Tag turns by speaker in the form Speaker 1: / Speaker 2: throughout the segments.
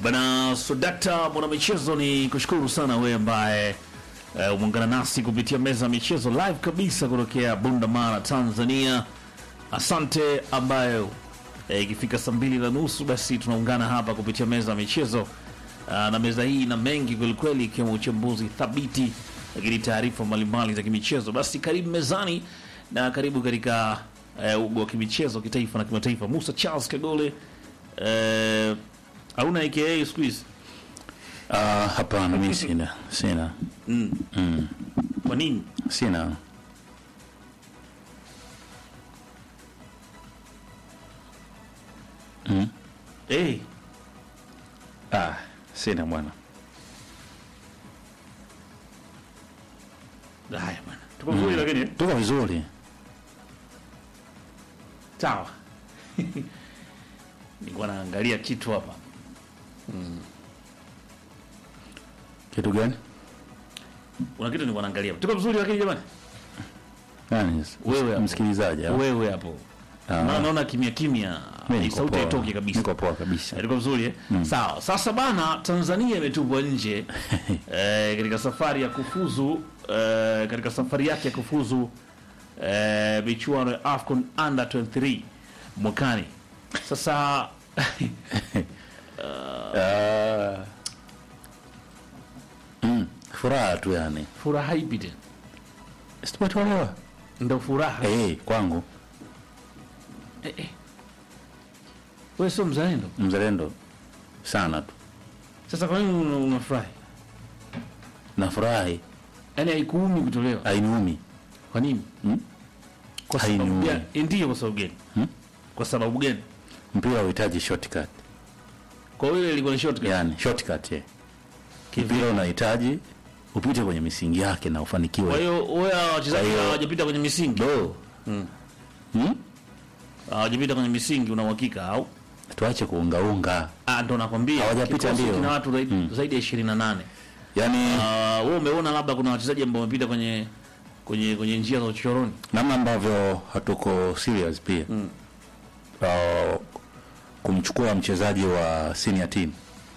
Speaker 1: Bana Sodakta mwanamichezo, ni kushukuru sana wewe ambaye uh, umeungana nasi kupitia meza ya michezo live kabisa kutokea Bunda Mara, Tanzania. Asante ambayo eh, ikifika saa mbili na nusu basi tunaungana hapa kupitia meza ya michezo uh, na meza hii ina mengi kwelikweli, ikiwemo uchambuzi thabiti, lakini taarifa mbalimbali za kimichezo. Basi karibu mezani na karibu katika uh, ugo wa kimichezo kitaifa na kimataifa. Musa Charles Kagole uh, hauna aka siku hizi
Speaker 2: Ah, hapana, mimi sina sina
Speaker 1: mm.
Speaker 2: mm,
Speaker 1: kwa nini?
Speaker 2: sina mm.
Speaker 1: Hey,
Speaker 2: Ah, sina bwana.
Speaker 1: haya bwana, tuko vizuri lakini
Speaker 2: Tuko vizuri.
Speaker 1: sawa. Nilikuwa naangalia kitu hapa
Speaker 2: Kitu gani?
Speaker 1: kuna kitu nilikuwa naangalia. Tuko vizuri lakini jamani,
Speaker 2: Nani?
Speaker 1: Wewe hapo.
Speaker 2: msikilizaji au?
Speaker 1: wewe hapo
Speaker 2: Ah.
Speaker 1: na naona kimya kimya,
Speaker 2: Mimi niko
Speaker 1: sauti
Speaker 2: poa.
Speaker 1: haitoki kabisa.
Speaker 2: Niko poa kabisa.
Speaker 1: Eh, Tuko vizuri eh? Sawa. Sasa bana, Tanzania imetupwa nje eh, katika safari ya kufuzu eh, katika safari yake ya kufuzu eh, michuano ya AFCON under 23 mwakani. Sasa
Speaker 2: Ah. Mm, furaha tu yani.
Speaker 1: furaha ipi tena?
Speaker 2: Sitatolewa.
Speaker 1: Ndio furaha.
Speaker 2: Eh, kwangu
Speaker 1: Eh, eh. Wewe sio mzalendo.
Speaker 2: mzalendo sana tu.
Speaker 1: Sasa kwa nini una- unafurahi?
Speaker 2: Nafurahi,
Speaker 1: Yaani haikuumi kutolewa.
Speaker 2: hainiumi.
Speaker 1: Kwa nini?
Speaker 2: Mm?
Speaker 1: Kwa sababu
Speaker 2: Hainiumi.
Speaker 1: gani? Eh, Ndiyo, kwa sababu gani?
Speaker 2: Hmm?
Speaker 1: Kwa sababu gani?
Speaker 2: Mpira unahitaji shortcut.
Speaker 1: Kwa hiyo ile ilikuwa ni shortcut.
Speaker 2: Yaani shortcut eh.
Speaker 1: Kivipi?
Speaker 2: Mpira unahitaji upite kwenye misingi yake na
Speaker 1: Kwa
Speaker 2: ufanikiwe.
Speaker 1: hiyo wewe hawa wachezaji
Speaker 2: Kwa hiyo-
Speaker 1: hawajapita kwenye misingi,
Speaker 2: Do.
Speaker 1: Mm.
Speaker 2: Hmm?
Speaker 1: hawajapita kwenye misingi, una uhakika au?
Speaker 2: Tuache kuungaunga.
Speaker 1: Ah, ndo nakwambia
Speaker 2: Hawajapita
Speaker 1: kikosi
Speaker 2: ndio.
Speaker 1: kina watu zaidi,
Speaker 2: Mm.
Speaker 1: zaidi ya 28.
Speaker 2: Yaani
Speaker 1: Ah, wewe umeona labda kuna wachezaji ambao wamepita kwenye kwenye kwenye njia za uchoroni.
Speaker 2: namna ambavyo hatuko serious pia
Speaker 1: Mm.
Speaker 2: uh, kumchukua mchezaji wa senior team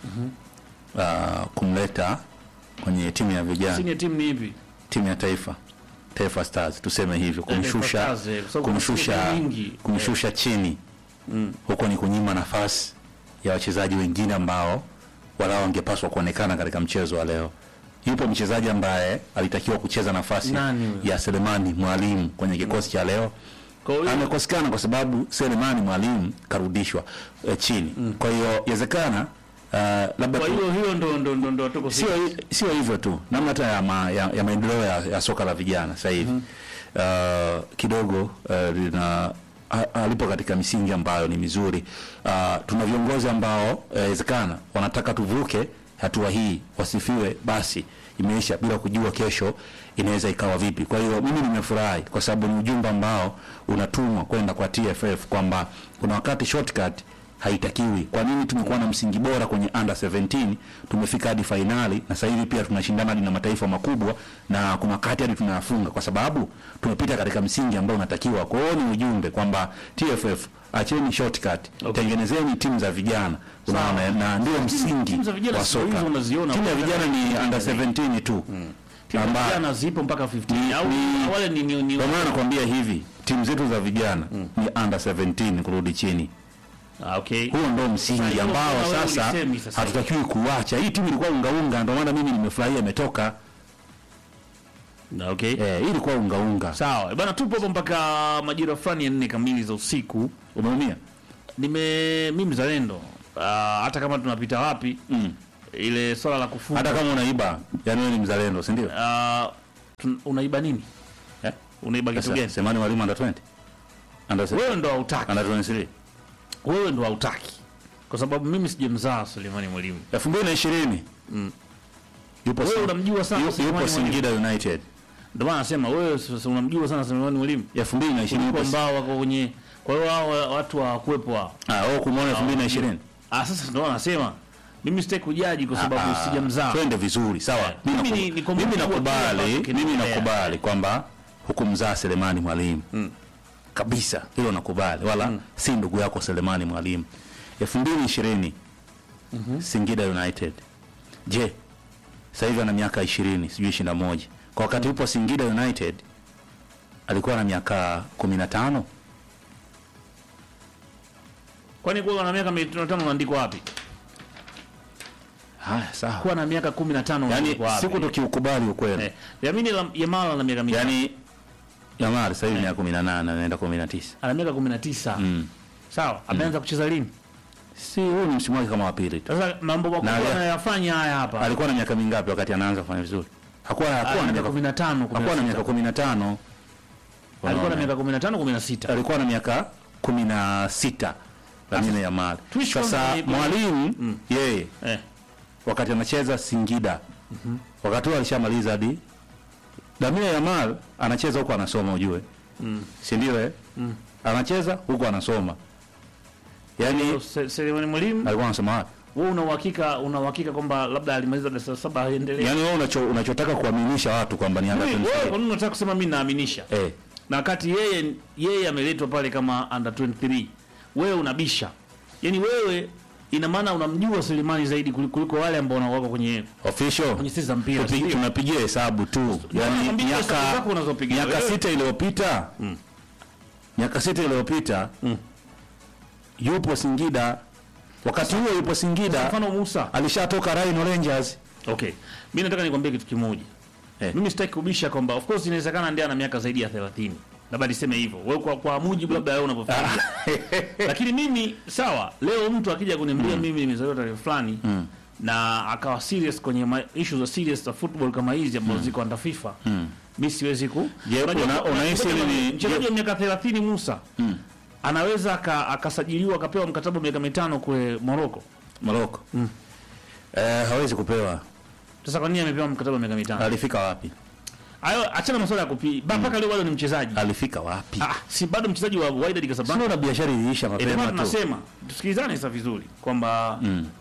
Speaker 2: uh, kumleta kwenye timu ya vijana
Speaker 1: Senior team ni ipi?
Speaker 2: timu ya taifa Taifa Stars tuseme hivyo kumshusha
Speaker 1: Stars, eh, kwa sababu
Speaker 2: kumshusha
Speaker 1: kuna timu nyingi.
Speaker 2: kumshusha chini
Speaker 1: Mm.
Speaker 2: huko ni kunyima nafasi ya wachezaji wengine ambao walao wangepaswa kuonekana katika mchezo wa leo. Yupo mchezaji ambaye alitakiwa kucheza nafasi
Speaker 1: Nani huyo?
Speaker 2: ya Selemani Mwalimu kwenye kikosi cha leo
Speaker 1: Kwa hiyo
Speaker 2: amekosekana kwa sababu Selemani Mwalimu karudishwa e, chini. Kwa hiyo inawezekana uh, labda
Speaker 1: kwa
Speaker 2: tu-
Speaker 1: hiyo hiyo ndo ndo ndo ndo tuko
Speaker 2: sio sio hivyo tu, namna hata ya, ma, ya, ya maendeleo ya, ya soka la vijana sasa hivi uh, kidogo uh, lina ha- halipo katika misingi ambayo ni mizuri. Uh, tuna viongozi ambao inawezekana wanataka tuvuke hatua hii, wasifiwe basi imeisha bila kujua kesho inaweza ikawa vipi. Kwa hiyo mimi nimefurahi kwa sababu ni ujumbe ambao unatumwa kwenda kwa TFF kwamba kuna wakati shortcut haitakiwi. Kwa nini tumekuwa na msingi bora kwenye under 17 tumefika hadi fainali na sasa hivi pia tunashindana hadi na mataifa makubwa na kuna wakati hadi tunayafunga kwa sababu tumepita katika msingi ambao unatakiwa. Kwa hiyo ni ujumbe kwamba TFF acheni shortcut,
Speaker 1: Okay.
Speaker 2: tengenezeni timu za vijana unaona, na ndio msingi
Speaker 1: timu za vijana
Speaker 2: wa
Speaker 1: siku hizi
Speaker 2: soka.
Speaker 1: unaziona.
Speaker 2: Timu ya vijana ni under 17 tu
Speaker 1: timu
Speaker 2: amba-
Speaker 1: vijana zipo mpaka 15 au
Speaker 2: ni-
Speaker 1: wale ni ni, ni
Speaker 2: Kwa maana nakwambia hivi, timu zetu za vijana ni under 17 kurudi chini.
Speaker 1: ah, okay.
Speaker 2: Huo ndo
Speaker 1: Sasa
Speaker 2: msingi
Speaker 1: hilo
Speaker 2: ambao
Speaker 1: kama wewe
Speaker 2: sasa
Speaker 1: ulisemi sasa hivi.
Speaker 2: hatutakiwi kuacha. Hii timu ilikuwa ungaunga, ndio maana mimi nimefurahia imetoka.
Speaker 1: Na okay.
Speaker 2: Eh, hii ilikuwa ungaunga.
Speaker 1: Sawa. Bana tupo hapo mpaka majira fulani ya nne kamili za usiku.
Speaker 2: Umeumia?
Speaker 1: Nime mimi mzalendo. Ah, hata kama tunapita wapi
Speaker 2: Mm.
Speaker 1: ile swala la kufunga.
Speaker 2: Hata kama unaiba, yani wewe ni mzalendo, si ndio?
Speaker 1: Ah, tun- unaiba nini?
Speaker 2: Eh?
Speaker 1: Unaiba kitu
Speaker 2: Sasa
Speaker 1: gani?
Speaker 2: semani walimu under 20. Under
Speaker 1: Wewe ndo hautaki.
Speaker 2: under 23.
Speaker 1: Wewe ndo hautaki. Kwa sababu mimi sijamzaa Sulemani Mwalimu.
Speaker 2: 2020.
Speaker 1: Mm.
Speaker 2: Yupo
Speaker 1: Wewe
Speaker 2: Sing-
Speaker 1: unamjua sana
Speaker 2: yupo-
Speaker 1: Sulemani
Speaker 2: yupo
Speaker 1: Mwalimu.
Speaker 2: Singida United.
Speaker 1: Ndio maana nasema wewe sasa unamjua sana Sulemani Mwalimu.
Speaker 2: 2020
Speaker 1: Kuliko
Speaker 2: yupo.
Speaker 1: ambao wako kwenye kwa hiyo hao watu hawakuwepo hao.
Speaker 2: Ah, wewe kumwona 2020.
Speaker 1: Ah, sasa ndio nasema mimi sitaki kujaji kwa sababu
Speaker 2: Ah,
Speaker 1: sijamzaa.
Speaker 2: Twende vizuri, sawa.
Speaker 1: Eh,
Speaker 2: Mimi
Speaker 1: mimi
Speaker 2: naku-
Speaker 1: ni- ni kwa
Speaker 2: mimi
Speaker 1: mujibu wa kile
Speaker 2: nakubali,
Speaker 1: ambacho
Speaker 2: mimi
Speaker 1: kinaendelea.
Speaker 2: nakubali kwamba hukumzaa Selemani Mwalimu.
Speaker 1: Mm.
Speaker 2: Kabisa, hilo nakubali. Wala si ndugu yako Selemani Mwalimu. 2020 Singida United. Je, sasa hivi ana miaka 20, sijui 21. Kwa wakati upo Singida United alikuwa na miaka 15.
Speaker 1: Kwani kuwa na miaka 15 unaandikwa wapi?
Speaker 2: Haya, sawa.
Speaker 1: Kuwa na miaka 15
Speaker 2: Yaani
Speaker 1: unaandikwa wapi?
Speaker 2: siku tukiukubali ukweli.
Speaker 1: Eh, Yamini la- Yamal ana miaka mingapi?
Speaker 2: Yaani Yamal sasa hivi miaka 18 anaenda 19.
Speaker 1: ana miaka 19.
Speaker 2: Mm.
Speaker 1: Sawa, ameanza kucheza lini?
Speaker 2: Si huu ni msimu wake kama wa pili tu.
Speaker 1: Sasa mambo makubwa
Speaker 2: Na-
Speaker 1: anayofanya haya hapa.
Speaker 2: Alikuwa na miaka mingapi wakati anaanza kufanya vizuri? Hakuwa hakuwa
Speaker 1: Ana
Speaker 2: na
Speaker 1: miaka
Speaker 2: miaka
Speaker 1: 15,
Speaker 2: hakuwa na miaka 15.
Speaker 1: alikuwa na
Speaker 2: Unaona?
Speaker 1: miaka 15 16.
Speaker 2: alikuwa na miaka kumi na sita Lamine Yamal.
Speaker 1: Tuishi
Speaker 2: Sasa
Speaker 1: kwanza ni-
Speaker 2: mwalimu yeye
Speaker 1: Eh.
Speaker 2: wakati anacheza Singida wakati huo alishamaliza hadi Lamine Yamal anacheza huko anasoma, ujue si ndio? Eh, anacheza huko anasoma, yaani
Speaker 1: Se- Selemani Mwalimu,
Speaker 2: alikuwa anasoma wapi?
Speaker 1: wewe una uhakika una uhakika kwamba labda alimaliza darasa la saba aendelee?
Speaker 2: Yaani wewe unacho, unachotaka kuaminisha watu kwamba ni under
Speaker 1: Wewe wewe
Speaker 2: 23.
Speaker 1: kwa nini unataka kusema mimi naaminisha?
Speaker 2: eh,
Speaker 1: Na wakati yeye yeye ameletwa pale kama under 23. Wewe unabisha. Yaani wewe ina maana unamjua Selemani zaidi kuliko kuliko wale ambao wako kwenye
Speaker 2: official
Speaker 1: kwenye sisi za mpira.
Speaker 2: Tupi-
Speaker 1: sio?
Speaker 2: tunapigia hesabu tu yani
Speaker 1: nakwambia hesabu
Speaker 2: miaka
Speaker 1: zako unazopiga
Speaker 2: miaka
Speaker 1: wewe.
Speaker 2: sita iliyopita miaka sita iliyopita yupo Singida wakati huo yupo
Speaker 1: Kwa
Speaker 2: Singida
Speaker 1: mfano Musa.
Speaker 2: alishatoka Rhino Rangers
Speaker 1: Okay. Mimi nataka nikwambie kitu kimoja.
Speaker 2: Eh.
Speaker 1: Mimi sitaki kubisha kwamba of course inawezekana ndiye ana miaka zaidi ya 30. Labda niseme hivyo. Wewe kwa, kwa mujibu labda wewe unavyofikiria. Lakini mimi sawa, leo mtu akija kuniambia mimi nimezaliwa tarehe fulani na akawa serious kwenye ma- issues za serious za football kama hizi ambazo ziko under FIFA. Mimi siwezi ku.
Speaker 2: Je,
Speaker 1: Unajua,
Speaker 2: una-
Speaker 1: kuna-
Speaker 2: unahisi
Speaker 1: kuna-
Speaker 2: ni-
Speaker 1: mchezaji wa miaka 30 Musa anaweza aka- akasajiliwa akapewa mkataba wa miaka mitano kule Morocco.
Speaker 2: Morocco eh, hawezi kupewa
Speaker 1: Sasa kwa nini amepewa mkataba wa miaka mitano?
Speaker 2: alifika wapi
Speaker 1: Hayo achana masuala ya kupi. Ba mpaka leo bado ni mchezaji.
Speaker 2: alifika wapi
Speaker 1: Ah, si bado mchezaji wa Wydad Casablanca.
Speaker 2: sio na biashara iliisha
Speaker 1: Eh, ndio
Speaker 2: mapema
Speaker 1: maana
Speaker 2: tu
Speaker 1: tunasema tusikilizane sasa vizuri kwamba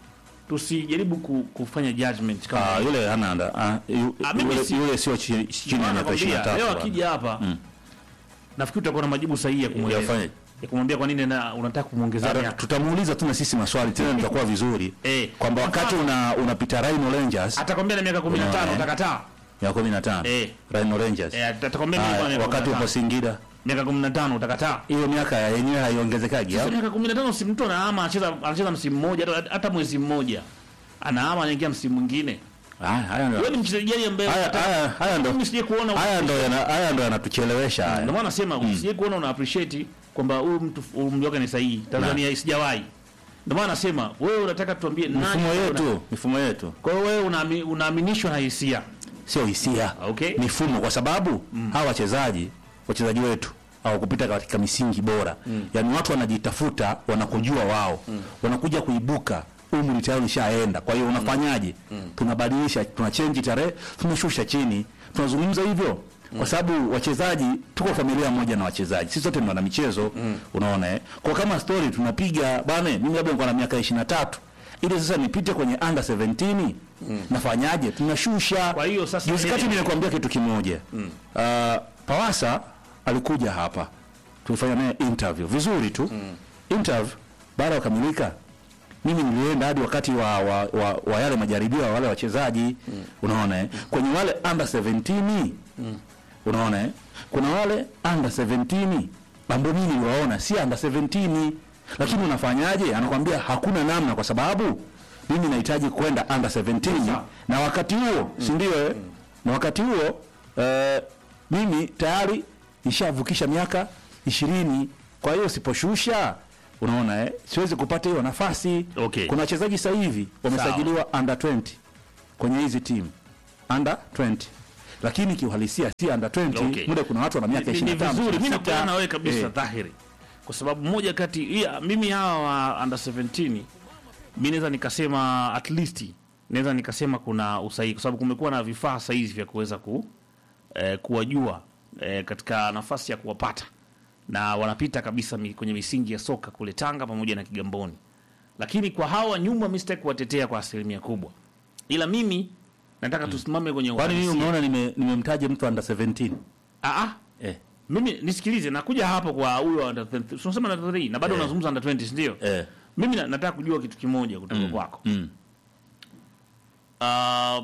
Speaker 1: tusijaribu ku, kufanya judgment kama
Speaker 2: Ah, yule hana anda ah, yu-
Speaker 1: Ah, mimi
Speaker 2: yule,
Speaker 1: si-
Speaker 2: yule sio chini chini ya
Speaker 1: Maana
Speaker 2: miaka
Speaker 1: nakwambia,
Speaker 2: 23
Speaker 1: leo
Speaker 2: bwana.
Speaker 1: akija hapa nafikiri utakuwa na majibu sahihi ya kumweleza
Speaker 2: Yafanye.
Speaker 1: ya kumwambia kwa nini na unataka kumuongezea
Speaker 2: Hata
Speaker 1: miaka.
Speaker 2: tutamuuliza tu na sisi maswali tena tutakuwa vizuri
Speaker 1: Eh.
Speaker 2: kwamba wakati una unapita Rhino Rangers
Speaker 1: Atakwambia na miaka 15
Speaker 2: Unaona, eh?
Speaker 1: utakataa.
Speaker 2: ya 15
Speaker 1: Eh.
Speaker 2: Rhino Rangers
Speaker 1: Eh, atakwambia mimi
Speaker 2: Haya,
Speaker 1: kwa miaka
Speaker 2: wakati upo
Speaker 1: 15.
Speaker 2: Singida
Speaker 1: miaka 15 utakataa.
Speaker 2: hiyo miaka ya yenyewe haiongezekaji
Speaker 1: Sasa
Speaker 2: au?
Speaker 1: miaka 15 si mtu anaama anacheza anacheza msimu mmoja hata, hata mwezi mmoja. Anaama anaingia msimu mwingine.
Speaker 2: Haya, haya ndo
Speaker 1: Wewe ni mchezaji gani ambaye
Speaker 2: haya haya haya ndo
Speaker 1: mimi sije kuona
Speaker 2: haya ndo yana- haya ndo yanatuchelewesha
Speaker 1: Ndio
Speaker 2: haya
Speaker 1: maana nasema usije kuona una appreciate kwamba huyu mtu umri wake ni sahihi. Tanzania sijawahi. Ndio maana nasema wewe unataka tuambie nani
Speaker 2: mifumo
Speaker 1: una-
Speaker 2: yetu mifumo yetu
Speaker 1: Kwa hiyo wewe unaami- unaaminishwa na hisia.
Speaker 2: sio hisia
Speaker 1: Okay.
Speaker 2: mifumo kwa sababu hawa wachezaji wachezaji wetu hawakupita katika misingi bora yaani watu wanajitafuta wanakujua wao wanakuja kuibuka umri tayari ushaenda kwa hiyo unafanyaje tunabadilisha tunachenji tarehe tunashusha chini tunazungumza hivyo kwa sababu wachezaji tuko familia moja na wachezaji sisi sote ni wana michezo unaona eh kwa kama story tunapiga bana mimi labda nilikuwa na miaka 23 ili sasa nipite kwenye under 17 nafanyaje tunashusha
Speaker 1: Kwa hiyo sasa
Speaker 2: juzi kati
Speaker 1: nini-
Speaker 2: nimekuambia kitu kimoja uh, Pawasa alikuja hapa tulifanya naye interview vizuri tu interview baada ya kukamilika mimi nilienda hadi wakati wa, wa, wa, wa yale majaribio ya wale wachezaji unaona eh? kwenye wale under 17 unaona eh? kuna wale under 17 ambao mimi niliwaona si under 17 lakini unafanyaje anakwambia hakuna namna kwa sababu mimi nahitaji kwenda under 17 na wakati huo si ndio eh? na wakati huo eh, mimi tayari nishavukisha miaka ishirini kwa hiyo siposhusha unaona eh? siwezi kupata hiyo nafasi
Speaker 1: Okay.
Speaker 2: kuna wachezaji sasa hivi wamesajiliwa under 20 kwenye hizi timu under 20 lakini kiuhalisia si under 20
Speaker 1: Okay.
Speaker 2: muda kuna watu wana miaka
Speaker 1: Ni- ni
Speaker 2: 25
Speaker 1: vizuri mimi
Speaker 2: 26.
Speaker 1: nakubaliana na wewe kabisa
Speaker 2: Eh,
Speaker 1: dhahiri. Kwa sababu moja kati ya mimi hawa wa under 17 mimi naweza nikasema at least naweza nikasema kuna usahihi kwa sababu kumekuwa na vifaa sahihi vya kuweza ku eh, kuwajua eh, katika nafasi ya kuwapata na wanapita kabisa mi, kwenye misingi ya soka kule Tanga pamoja na Kigamboni. Lakini kwa hawa nyuma mimi sitaki kuwatetea kwa asilimia kubwa, ila mimi nataka tusimame kwenye
Speaker 2: kwani mimi
Speaker 1: uhalisia.
Speaker 2: umeona nime- nimemtaja mtu under 17
Speaker 1: Ah, ah,
Speaker 2: eh,
Speaker 1: mimi nisikilize, nakuja hapo kwa huyo under 20 tunasema under 3 na bado
Speaker 2: Eh.
Speaker 1: unazungumza under 20 si ndio?
Speaker 2: eh.
Speaker 1: mimi na- nataka kujua kitu kimoja kutoka kwako
Speaker 2: Mm.
Speaker 1: Ah,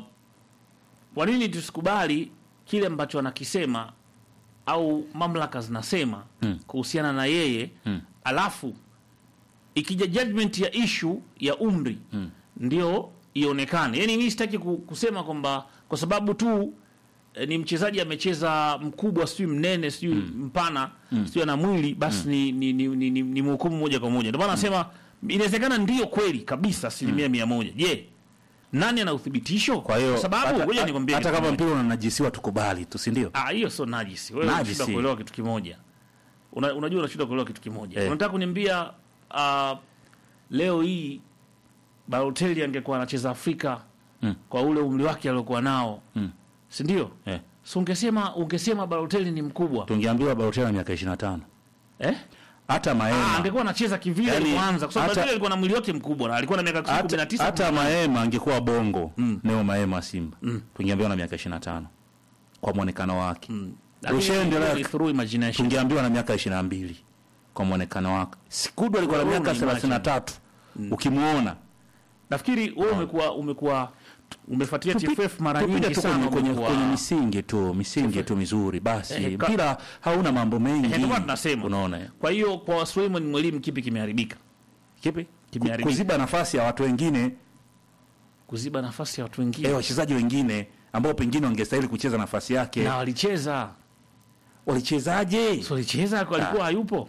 Speaker 1: kwa nini tusikubali kile ambacho anakisema au mamlaka zinasema
Speaker 2: Mm.
Speaker 1: kuhusiana na yeye
Speaker 2: Mm.
Speaker 1: alafu ikija judgment ya ishu ya umri ndio ionekane yani mi sitaki ku- kusema kwamba kwa sababu tu eh, ni mchezaji amecheza mkubwa sijui mnene sijui mpana sijui ana mwili basi ni, ni, ni, ni, ni, ni mhukumu moja kwa moja ndio maana nasema inawezekana ndio kweli kabisa asilimia mia moja je nani ana uthibitisho
Speaker 2: Kwa hiyo
Speaker 1: sababu
Speaker 2: hata-
Speaker 1: ngoja nikwambie
Speaker 2: hata
Speaker 1: kitu
Speaker 2: kama
Speaker 1: kimoja.
Speaker 2: mpira unanajisiwa tukubali tu, si ndio?
Speaker 1: Ah, hiyo sio najisi. Wewe
Speaker 2: Najisi.
Speaker 1: unashindwa kuelewa kitu kimoja. Una, unajua unashindwa kuelewa kitu kimoja.
Speaker 2: Eh.
Speaker 1: Unataka kuniambia uh, leo hii Balotelli angekuwa anacheza Afrika
Speaker 2: Mm.
Speaker 1: kwa ule umri wake aliokuwa nao.
Speaker 2: Mm.
Speaker 1: Si ndio?
Speaker 2: Eh.
Speaker 1: So ungesema ungesema Balotelli ni mkubwa.
Speaker 2: Tungeambiwa Balotelli na miaka 25.
Speaker 1: Eh?
Speaker 2: Hata
Speaker 1: Ah,
Speaker 2: Maema
Speaker 1: angekuwa anacheza kivile
Speaker 2: Yaani,
Speaker 1: yani, kwanza kwa sababu
Speaker 2: hata-
Speaker 1: Balotelli alikuwa na mwili wote mkubwa na alikuwa na miaka
Speaker 2: hata,
Speaker 1: 19.
Speaker 2: hata Maema angekuwa bongo
Speaker 1: Mm.
Speaker 2: Neo Maema wa Simba
Speaker 1: Mm.
Speaker 2: tungeambiwa na miaka 25 kwa mwonekano wake
Speaker 1: Mm.
Speaker 2: Ushaendelea-
Speaker 1: Lakini through imagination.
Speaker 2: tungeambiwa na miaka 22 kwa mwonekano wake. Sikudu alikuwa na
Speaker 1: Wewe
Speaker 2: miaka
Speaker 1: unaimagine.
Speaker 2: 33 ukimuona
Speaker 1: Nafikiri wewe umekuwa umekuwa umefuatilia TFF mara
Speaker 2: tupige
Speaker 1: nyingi
Speaker 2: tu
Speaker 1: sana
Speaker 2: kwenye, kwenye,
Speaker 1: umekuwa-
Speaker 2: kwenye misingi tu misingi tu mizuri basi
Speaker 1: Eh, ka-
Speaker 2: mpira hauna mambo mengi
Speaker 1: Eh, ndio maana tunasema.
Speaker 2: unaona eh?
Speaker 1: Kwa hiyo kwa Suleiman Mwalimu kipi kimeharibika?
Speaker 2: kipi
Speaker 1: Kimeharibika.
Speaker 2: kuziba nafasi ya watu wengine
Speaker 1: Kuziba nafasi ya watu wengine.
Speaker 2: eh, wachezaji wengine ambao pengine wangestahili kucheza nafasi yake
Speaker 1: na walicheza.
Speaker 2: walichezaje
Speaker 1: So walicheza kwa alikuwa hayupo.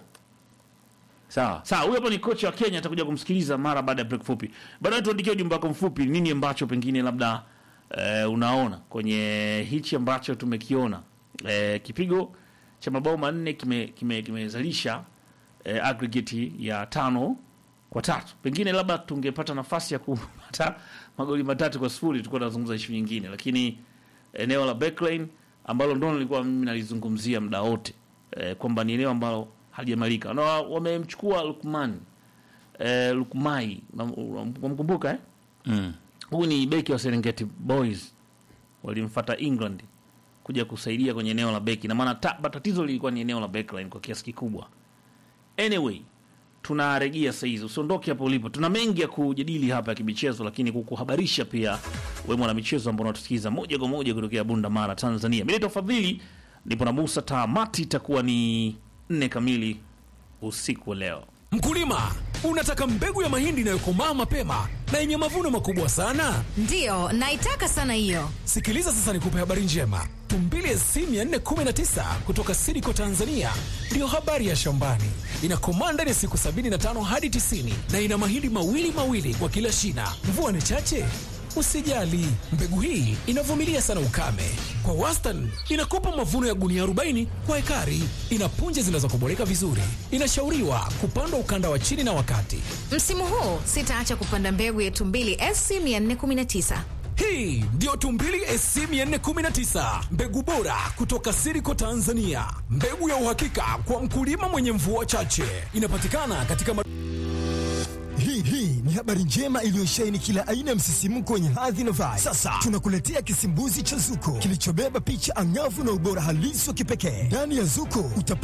Speaker 2: sawa
Speaker 1: Sawa, huyo hapo ni kocha wa Kenya atakuja kumsikiliza mara baada ya break fupi. Baadaye tuandikie ujumbe wako mfupi nini ambacho pengine labda eh, unaona kwenye hichi ambacho tumekiona. Eh, kipigo cha mabao manne kime kime kimezalisha eh, aggregate ya tano kwa tatu. Pengine labda tungepata nafasi ya kupata magoli matatu kwa sifuri tulikuwa tunazungumza ishu nyingine, lakini eneo la backline ambalo ndo nilikuwa mimi nalizungumzia muda wote eh, kwamba ni eneo ambalo halijamalika na wa- wamemchukua Lukman eh, Lukmai wamkumbuka eh?
Speaker 2: mm.
Speaker 1: Huyu ni beki wa Serengeti Boys, walimfuata England kuja kusaidia kwenye eneo la beki, na maana ta- tatizo lilikuwa ni eneo la backline kwa kiasi kikubwa. Anyway, tunarejea saa hizi, usiondoke hapo ulipo. Tuna mengi ya kujadili hapa ya kimichezo, lakini kukuhabarisha pia wewe mwana michezo ambao unatusikiza moja kwa moja kutokea Bunda Mara, Tanzania. Mimi naitwa Fadhili, nipo na Musa Tamati, itakuwa ni nne kamili usiku wa leo.
Speaker 3: Mkulima, unataka mbegu ya mahindi inayokomaa mapema na yenye mavuno makubwa sana?
Speaker 4: Ndiyo, naitaka sana hiyo.
Speaker 3: Sikiliza sasa nikupe habari njema. Tumbili SC 419 kutoka Sidiko Tanzania ndiyo habari ya shambani. Inakomaa ndani ya siku 75 hadi 90 na ina mahindi mawili mawili kwa kila shina. Mvua ni chache? Usijali, mbegu hii inavumilia sana ukame. Kwa wastani inakupa mavuno ya gunia 40 kwa ekari. Ina punje zinazokoboleka vizuri. Inashauriwa kupandwa ukanda wa chini na wakati.
Speaker 4: Msimu huu sitaacha kupanda mbegu ya Tumbili SC 419.
Speaker 3: Hii ndiyo Tumbili SC 419, mbegu bora kutoka Siriko Tanzania, mbegu ya uhakika kwa mkulima mwenye mvua chache. Inapatikana katika ma-
Speaker 5: Hii hii ni habari njema iliyosheheni kila aina ya msisimko wenye hadhi na vibe. Sasa tunakuletea kisimbuzi cha Zuko kilichobeba picha angavu na ubora halisi wa kipekee. Ndani ya Zuko utapata